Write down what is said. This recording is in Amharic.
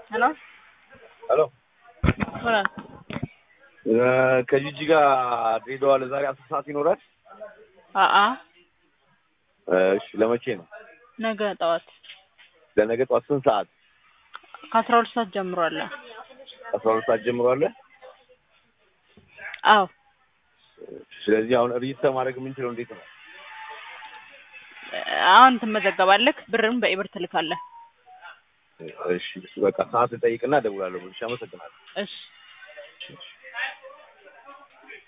ሄሎ ሄሎ ሆናል ከጂጂ ጋር ድሬዳዋ ለዛሬ አስር ሰዓት ይኖራል? አአ እሺ ለመቼ ነው? ነገ ጠዋት ለነገ ጠዋት ስንት ሰዓት? ከአስራ ሁለት ሰዓት ጀምሮ አለ። አስራ ሁለት ሰዓት ጀምሮ አለ። አዎ ስለዚህ አሁን ሪጅስተር ማድረግ የምንችለው እንዴት ነው? አሁን ትመዘገባለህ፣ ብርም በኢብር ትልካለህ። እሺ በቃ ሰዓት ልጠይቅና እደውላለሁ። እሺ አመሰግናለሁ። እሺ እሺ